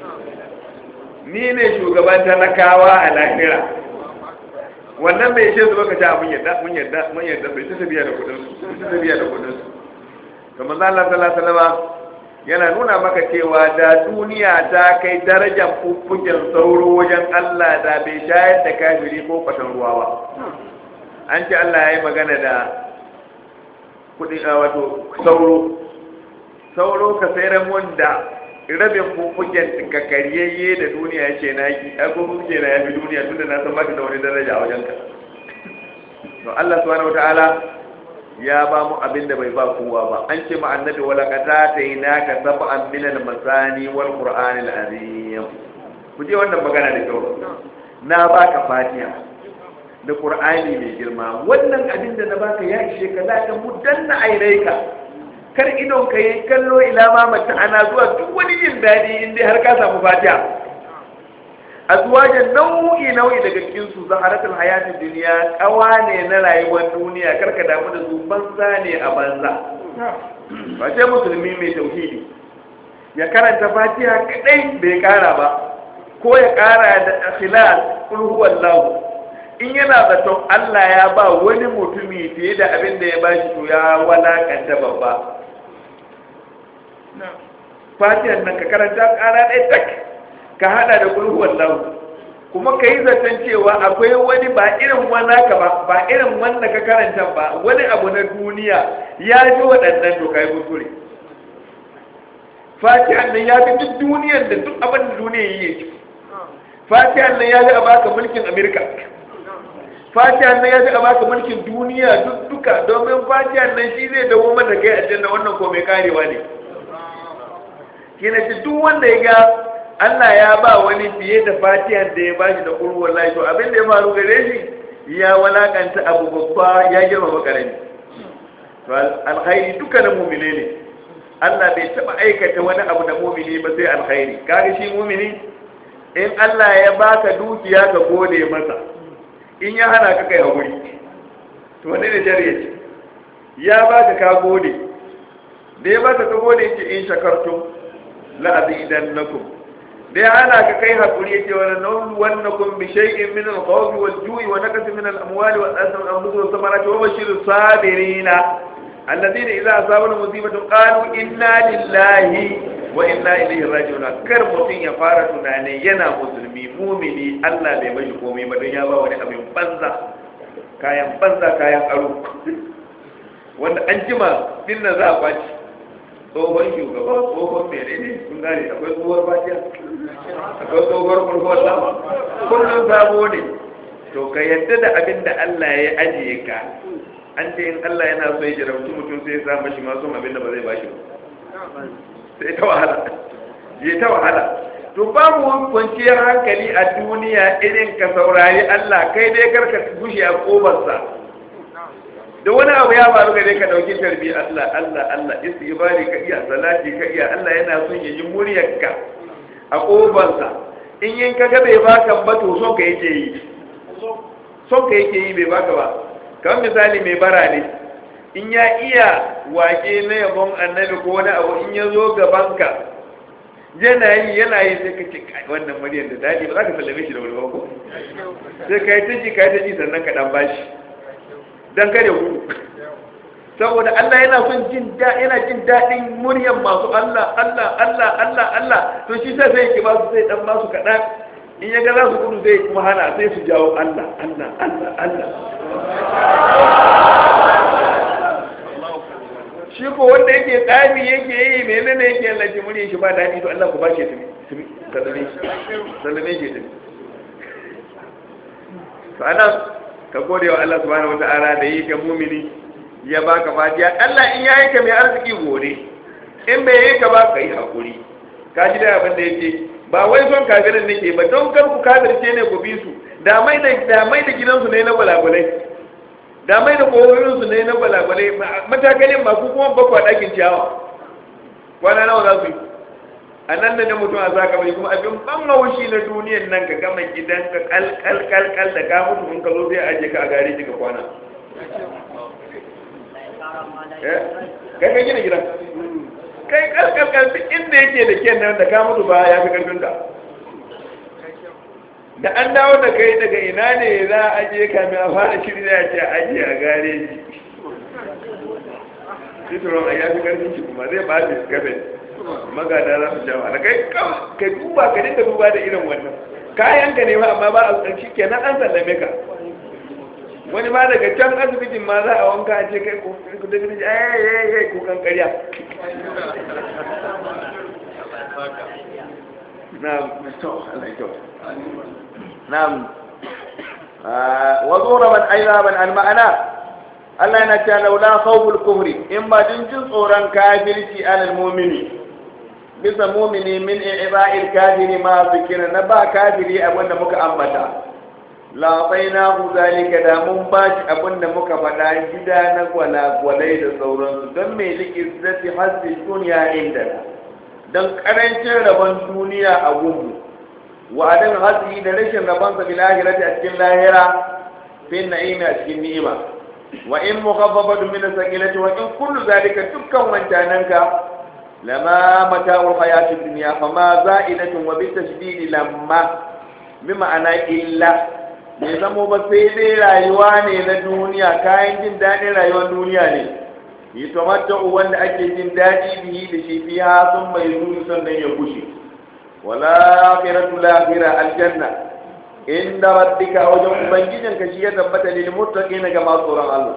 ni ne shugaban talakawa a lahira wannan bai ce zuba ka ta mun yadda mun yadda mun yadda bai ta tafiya da kudin su ta tafiya da kudin su kamar Allah sallallahu alaihi wasallam yana nuna maka cewa da duniya ta kai darajar fuffuken sauro wajen Allah da bai shayar da kafiri ko kwatan ruwa ba an ce Allah ya yi magana da kudi a wato sauro sauro ka sayar wanda rabin fuffuken ka karyayye da duniya ya ce na yi a ko kuke na yafi duniya tunda na san baka da wani daraja a wajenka to Allah subhanahu wataala ya ba mu abin da bai ba kowa ba an ce ma annabi wala qata tainaka sab'an min al-masani wal qur'an al-azim ku je wannan magana da kyau na baka fatiha da qur'ani mai girma wannan abin da na baka ya ishe ka za ka mudanna ainaika kar idon ka yi kallo ila ma mata ana zuwa duk wani jin daɗi in dai har ka samu fatiha azwajan nau'i nau'i daga cikin su zaharatul hayatid dunya kawa ne na rayuwar duniya karka damu da su banza ne a banza ba sai musulmi mai tauhidi ya karanta fatiha kadai bai kara ba ko ya kara da ikhlas kul huwallahu in yana zaton Allah ya ba wani mutumi fiye da abin da ya bashi to ya walakanta babba fatihan nan ka karanta kara ɗaya tak ka hada da kulhuwan lahu kuma ka yi zaton cewa akwai wani ba irin wani ka ba ba irin wanda ka karanta ba wani abu na duniya ya ji waɗannan to kai kuskure fatihan nan ya fi duk duniyar da duk abin da duniya yi yake fatihan nan ya fi a baka mulkin amerika fatihan nan ya fi a baka mulkin duniya duk duka domin fatihan nan shi zai dawo mata kai aljanna wannan ko mai karewa ne kina ce duk wanda ya ga Allah ya ba wani fiye da fatihan da ya bashi da ƙuru wallahi to abin da ya faru gare shi ya walakanta abu babba ya girma karami to alkhairi duka na mumine ne Allah bai taba aikata wani abu da mumini ba sai alkhairi kaga shi mumini in Allah ya baka dukiya ka gode masa in ya hana ka kai hakuri to wani da jariya ce ya baka ka gode da ya baka ka gode ce in shakartum la azidannakum da ya hana ka kai hakuri yace wa nabluwannakum bi shay'in min al-khawfi wal-ju'i wa naqsin min al-amwali wal-anfusi wal-anfusi was-samarati wa bashirus sabirina alladhina idza asabahum musibatun qalu inna lillahi wa inna ilaihi raji'un kar mutun ya fara tunani yana musulmi mumini Allah bai bashi komai ba don ya ba wani abin banza kayan banza kayan aro wanda an jima dinnan za a kwaci tsohon shugaba tsohon mere ne sun gane akwai tsohuwar baciya akwai tsohuwar kurkuwar sama kullum sabo ne to ka yadda da abin da Allah ya ajiye ka an ce in Allah yana so ya jarabci mutum sai ya sa mashi masu abin da ba zai bashi ba sai ta wahala je ta wahala to babu kwanciyar hankali a duniya irin ka saurari Allah kai dai karka gushe a kobarsa da wani abu ya faru gare ka dauki tarbi Allah Allah Allah istighfari ka iya salati ka iya Allah yana son ya yi muryarka a kobansa in yin kaga bai baka ba to son ka yake yi son ka yake yi bai baka ba kamar misali mai bara ne in ya iya wake na yabon annabi ko wani abu in ya zo gaban ka yana yi yana yi sai ka ce wannan muryar da daɗi ba za ka sallame shi da wani ba ko sai ka yi ta ji ka yi ta ji sannan ka dan bashi don kare gudu saboda Allah yana son jin da yana jin daɗin muryar masu Allah Allah Allah Allah Allah to shi sai sai ki ba su sai dan ba su kaɗan in ya ga za su gudu sai kuma hana sai su jawo Allah Allah Allah Allah shi ko wanda yake tsami yake yi menene yake lalace muryar shi ba daɗi to Allah ku ba shi tumi sallame shi sallame shi tumi to anan ka gode wa Allah subhanahu wata'ala da yi ka mumini ya baka fatiya Allah in yayi ka mai arziki gode in bai yi ka ba ka yi hakuri ka ji da abin da yake ba wai son kafirin nake ba don kar ku kafirce ne ku bi su da mai da da mai da gidansu ne na balagulai da mai da koyoyin su ne na balagulai matakalin ba ku kuma ba ku a dakin ciyawa kwana nawa za su yi a nan da mutum a sa kamar kuma abin ban haushi na duniyan nan ka gama gidan ka kal kal kal da ka mutu in ka zo sai aje ka a gari ka kwana kai ka gina gidan kai kalkalkal duk inda yake da kyan nan da ka mutu ba ya fi karfin ka da an dawo da kai daga ina ne za a ajiye kamin a fara shiri da ya ce ajiye a gareji tituron a yafi karfin shi kuma zai ba shi gabe magada za su jawa da kai ka duba ka dinga duba da irin wannan kayan ka ne ba amma ba a tsarki kenan an sallame ka wani ma daga can asibitin ma za a wanka a ce kai ko ku da gidi ai ai ai ku kan ƙarya na'am to Allah ya na'am wa zuraban ayyaban al ma'ana Allah yana cewa laula khawful kufri in ba din jin tsoron kafirci alal mu'mini bisa mu'mini min i'ba'il kafiri ma zikira na ba kafiri abin da muka ambata la bainahu zalika da mun bashi abin da muka faɗa gida na gwalagwalai da sauransu don me liki zati hasbi dunya inda don karancin rabon duniya a gunmu wa adan hasi da rashin rabon sa bil akhirati a cikin lahira fi na'imi a cikin ni'ima wa in mukhaffafatu min as-sakilati wa in kullu zalika dukkan wancananka lama mata'ul hayati dunya fama za'idatun wa bitashdidi lamma bi ma'ana illa bai zamo ba sai dai rayuwa ne na duniya kayan jin daɗin rayuwar duniya ne yi tamatta'u wanda ake jin daɗi bihi da shi fiha sun mai zuri sannan ya kushe wala akhiratu lahira aljanna inda rabbika wajen ubangijin ka shi ya tabbata lil muttaqina ga masu tsoron Allah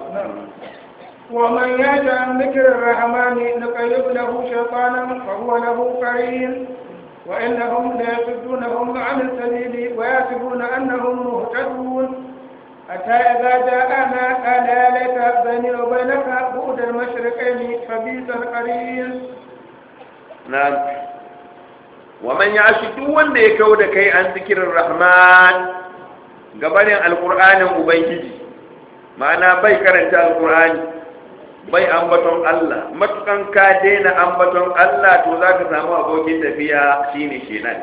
ومن يأت عن ذكر الرحمن نقيض له شيطانا فهو له قرين وإنهم ليصدونهم عن السبيل ويحسبون أنهم مهتدون حتى إذا جاءنا قال يا ليت بيني وبينك بعد المشرقين فبئس القرين نعم ومن يعش duk wanda ya kau da kai an zikirin rahman gabanin alkur'anin ubangiji ma'ana bai karanta alkur'ani bai ambaton Allah matukan ka daina ambaton Allah to za ka samu abokin tafiya shine shedan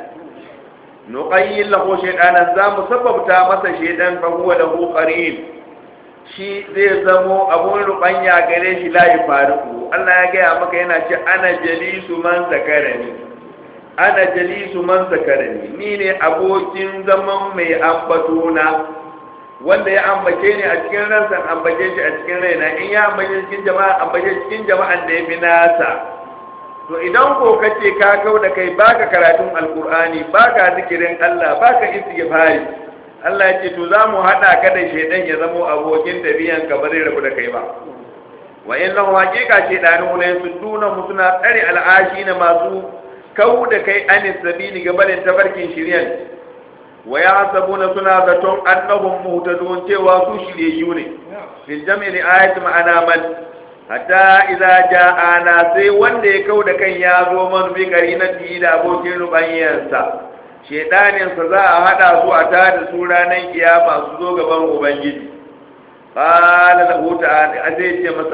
nuqayyin lahu shaytanan za mu sababta masa shedan fa huwa lahu qarin shi zai zamo abun rubanya gare shi la yafariku Allah ya gaya maka yana ce ana jalisu man zakarani ana jalisu man zakarani ni ne abokin zaman mai ambatona wanda ya ambace ni a cikin ransa ambace shi a cikin raina in ya ambace cikin jama'a ambace cikin jama'an da ya fi nasa to idan ko kace ka kau da kai baka karatun alkur'ani baka zikirin Allah baka istighfari Allah ya ce to za mu hada ka da shedan ya zamo abokin tabiyan ka ba zai rabu da kai ba wa innahu haqiqa shedanu ne su duna mu suna tsare al'ashi na masu kau da kai anis sabili gabanin tabarkin shiryan wa ya hasabuna suna zaton annahum muhtadun cewa su shiryayyu ne fil jam'i li ayati ma'ana man hatta idza ja'ana sai wanda ya kau da kan ya zo man bi qarinati da abokin rubanyansa shedanin sa za a hada su a tada su ranar kiyama su zo gaban ubangiji qala lahu ta'ala azai ce masa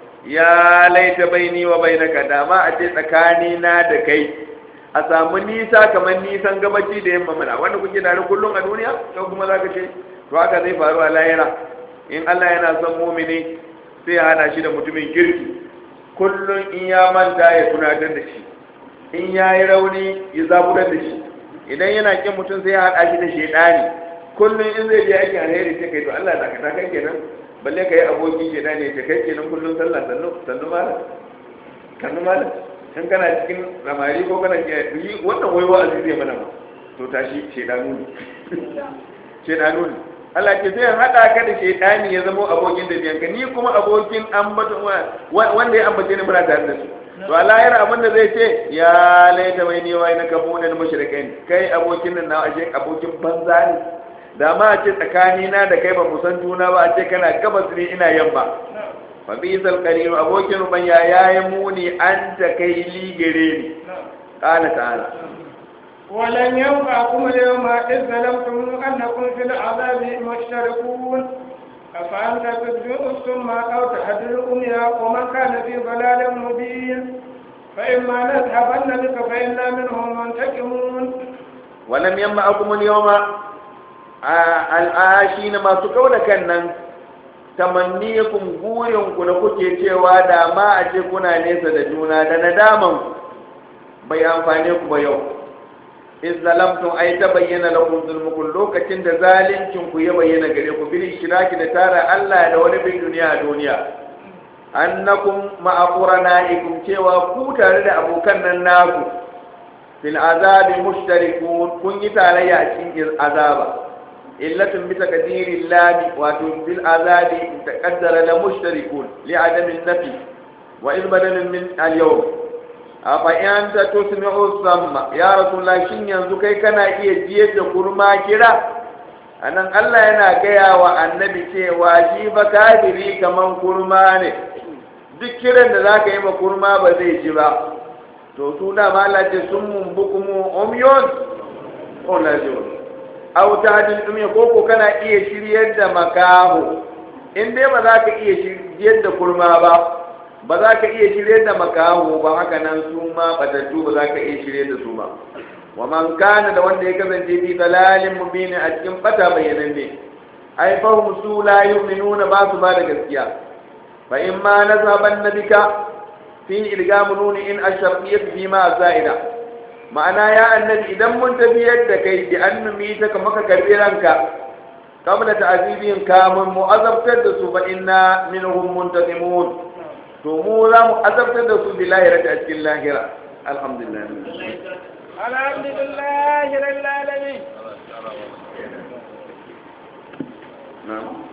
ya laita baini wa bainaka dama a ce tsakani na da kai a samu nisa kamar nisan gabaci da yamma mana wanda kuke tare kullum a duniya to kuma za ka ce to haka zai faru a lahira in Allah yana son mumini sai ya hana shi da mutumin kirki kullum in ya manta ya tunatar da shi in ya yi rauni ya zaburar da shi idan yana kin mutum sai ya haɗa shi da shaidani kullum in zai je aikin alheri sai kai to Allah da ka kai kenan balle ka yi aboki shaidani ya kai kenan kullum sallah sannu sannu malam kannu malam in kana cikin ramari ko kana yi wannan wai wa'azi zai mana ba to tashi shedanu ne shedanu ne Allah ke zai hada ka da shedani ya zama abokin da biyanka ni kuma abokin ambaton wanda ya ambace ni muna tare da su to Allah yana abin da zai ce ya laita mai ni wai na kabunan mushrikai kai abokin nan na ashe abokin banza ne da ma a ce tsakani na da kai ba mu san juna ba a ce kana gabas ne ina yamma fabizal qarin abokin rubanya yayi muni an ta kai ligere ni qala ta'ala ولن ينفعكم اليوم إذ ظلمتم أنكم في العذاب مشتركون أفأنت تسمع السم أو تهدي الأمي ومن كان في ضلال مبين فإما نذهبن بك فإنا منهم منتقمون ولم ينفعكم اليوم الآشين ما سكون كنن tamanniyakum burin ku da kuke cewa da ma a ce kuna nesa da juna da nadaman bai amfane ku ba yau in zalamtum ai ta bayyana lakum zulmukum lokacin da zalincin ku ya bayyana gare ku bil shiraki da tara Allah da wani bin duniya a duniya annakum ma'aqurana'ikum cewa ku tare da abokan nan naku fil azabi mushtarikun kun yi tarayya a cikin azaba illatun bi taqdiri llahi wato bil azabi taqaddara la mushtarikun li adami nafi wa iz badalun min al yawm afa in ta tusmi'u samma ya rasulullah shin yanzu kai kana iya jiyar da kurma kira anan Allah yana gaya wa annabi cewa shi ba kafiri kaman kurma ne duk kiran da zaka yi ma kurma ba zai ji ba to su da Allah ce sun mun bukumu umyon o lazim aw tahdil umya ko ko kana iya shiryar da makaho in dai ba za ka iya shiryar da kurma ba ba za ka iya shiryar da makaho ba haka nan su ma batattu ba za ka iya shiryar da su ba wa man kana da wanda ya kasance fi dalalin mubin a cikin bata bayananne ai fahum su la yu'minuna ba su ba da gaskiya fa in ma nazaban nabika fi ilgamu nuni in asharfiyat fi ma za'ida ma'ana ya annabi idan mun tafiyar da kai bi an numi ta kama ka karbi ranka kamar ta'azibin kamun mu azabtar da su fa inna minhum muntaqimun to mu za mu azabtar da su bi lahira a cikin lahira alhamdulillah alhamdulillah rabbil alamin na'am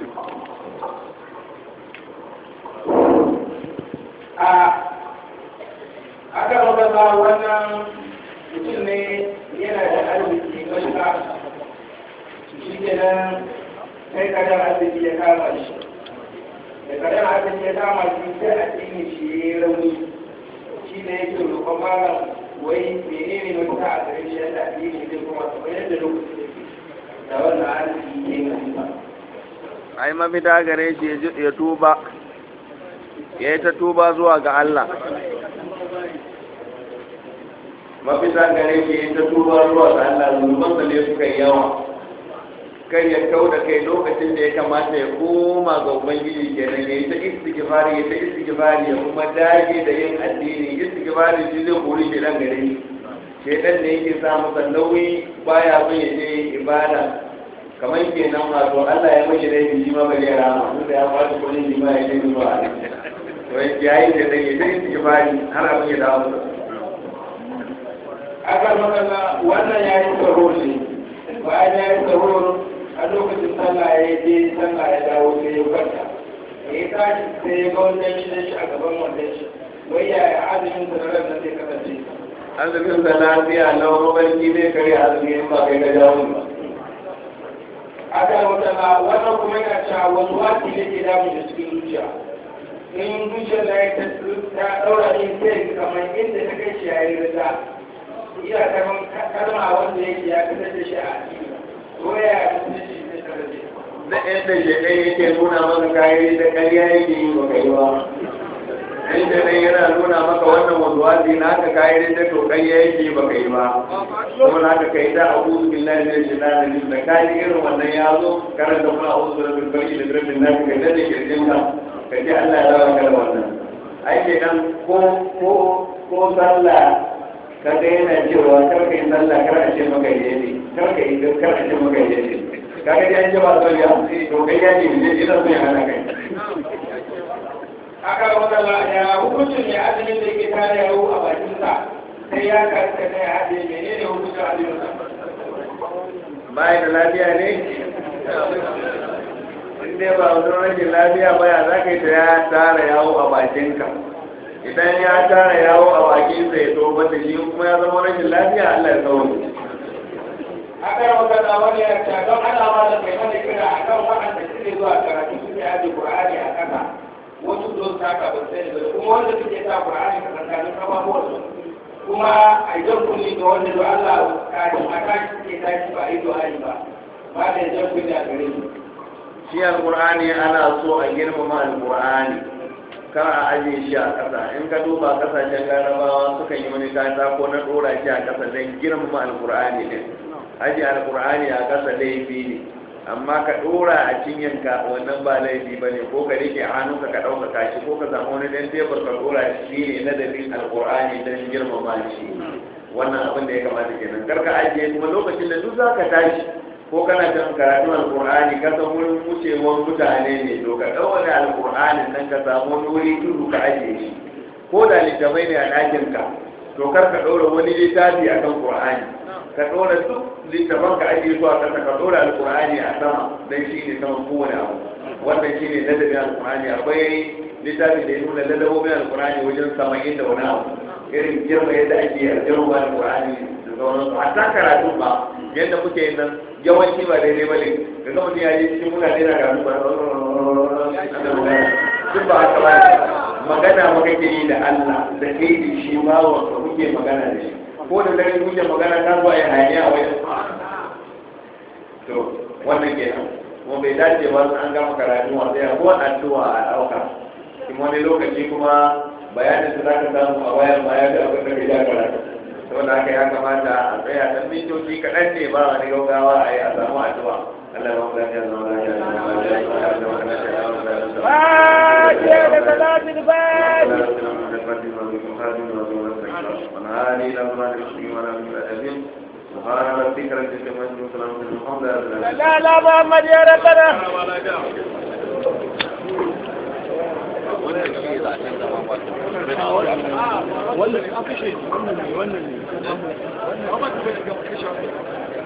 a aka magana wannan mutum ne yana da arziki matuƙa shi ke nan sai kadar arziki ya kama shi da kadar arziki ya kama shi sai a tsini shi ya yi rauni shi ne yake roƙon malam wai menene mafita a gare shi yadda addini zai kuma kamar yadda lokaci da wannan arziki ne mai ai mafita gare shi ya tuba ya yi ta tuba zuwa ga Allah mafita gare shi ya ta tuba zuwa ga Allah zunubansa ne suka yi yawa kai ya kau da kai lokacin da ya kamata ya koma ga ubangiji kenan ya yi ta istighfari ya ta istighfari ya kuma dage da yin addini istighfari shi zai kori shi dan gare shi shedan ne yake sa masa nauyi baya son ya je ibada kamar kenan wato Allah ya mashi laifi shi ma bai rama duk da ya fata kuɗin shi ma ya je zuwa to ya yi da dai da istighfari har abin ya dawo masa aka magana wannan ya yi tsaro ne bayan ya yi tsaro a lokacin sallah ya je sallah ya dawo sai ya kwanta da ya tashi sai ya ga wannan shi shi a gaban wannan shi wai ya yi azumin sa na ran nan zai kasance azumin sa lafiya na mafarki zai kare azumi in ba kai ka jawo ba aka magana wannan kuma yana cewa wasu wasi ne ke damu da cikin zuciya in zuciyar da ya ta daura ne sai kamar inda ta kai shi ya yi rida iya kaman kalma wanda yake ya fitar da shi a addini ko ya mutunci ne tare da da yadda shaɗai yake nuna maka kayan da ƙarya yake yi ba kai ba inda dai yana nuna maka wannan wazuwazi na haka kayan da to ƙarya yake ba kai ba kuma na haka kai da abu billahi min shaitanir rajim da kayan irin wannan ya zo karanta kuma a'udhu bi rabbil falaq da rabbil nas kai da kirjin ka kace Allah ya rawa ka da wannan ai ke dan ko ko ko sallah kaga yana cewa kar ka yi sallah kar a ce maka yayi kar ka yi kar a ce maka yayi kaga dai an jaba son ya to kai ya ce ne ina son ya hana kai aka wadala ya hukuncin ne azumin da yake tare yawo a bakin sa sai ya karka ne hade menene hukuncin azumin sa bai da lafiya ne in dai ba wani rashin lafiya ba ya za ka yi ta ya tara yawo a bakinka idan ya tara yawo a bakinsa ya to bata shi kuma ya zama rashin lafiya Allah ya tsawon aka yi magana wani ya ce don ana ma da kai mana kira a kan waɗanda suke zuwa karatu suke aje Qur'ani a ƙasa wasu don saka ba sai ba kuma wanda suke sa Qur'ani a tsakanin kafafuwan su kuma a jan kunni ga wanda da Allah kafin a tashi suke tashi ba a yi du'ai ba ba da jan kunni a gare su shi alqur'ani ana so a girmama alqur'ani kar a ajiye shi a ƙasa in ka duba ƙasashen larabawa sukan yi wani kata ko na ɗora shi a ƙasa don girmama alqur'ani din ajiye alqur'ani a ƙasa laifi ne amma ka dora a cinyanka wannan ba laifi ba ne ko ka rike a hannunka ka ɗaukaka shi ko ka samu wani ɗan tebur ka dora shi ne ladabin alƙur'ani don girmama shi wannan abin da ya kamata kenan kar ka ajiye kuma lokacin da duk za ka tashi ko kana kan karatun alƙur'ani ka san wurin wucewar mutane ne to ka ɗaure alƙur'anin nan ka samu wani wuri tudu ka ajiye shi ko da littafai ne a ɗakinka to kar ka ɗora wani littafi a kan ƙur'ani ka ɗora duk littafan ka ajiye su a ƙasa ka ɗora alƙur'ani a sama don shi ne saman kowane abu wannan shi ne ladabin alƙur'ani akwai littafi da ya nuna ladabobin alƙur'ani wajen sama'in da wani abu irin girma yadda ake yarjewa alƙur'ani da sauransu hatta karatu ba yadda muke yin nan yawanci ba daidai ba ne ga ga mutum ya yi cikin mutane na karatu ba duk ba haka ba magana maka ke yi da Allah da kai da shi ba wa kuke magana da shi ko da dare kuke magana ka zuwa ya hayaniya wai to wannan kenan kuma bai dace ba an gama karatu wa sai ko addu'a a dauka kuma wani lokaci kuma bayanin da zaka samu a bayan ma ya ga abin da bai da karatu saboda haka ya kamata a tsaya dan mintoci kaɗan ne ba wani gaugawa a yi a samu addu'a Allah ya mu lafiya zama lafiya zama lafiya فاتحة لصلاة الفاتحة سبحان ربك رب العزة عما يصفون الحمد لله لا لا محمد يا ربنا wannan aka shi wannan ne wannan ne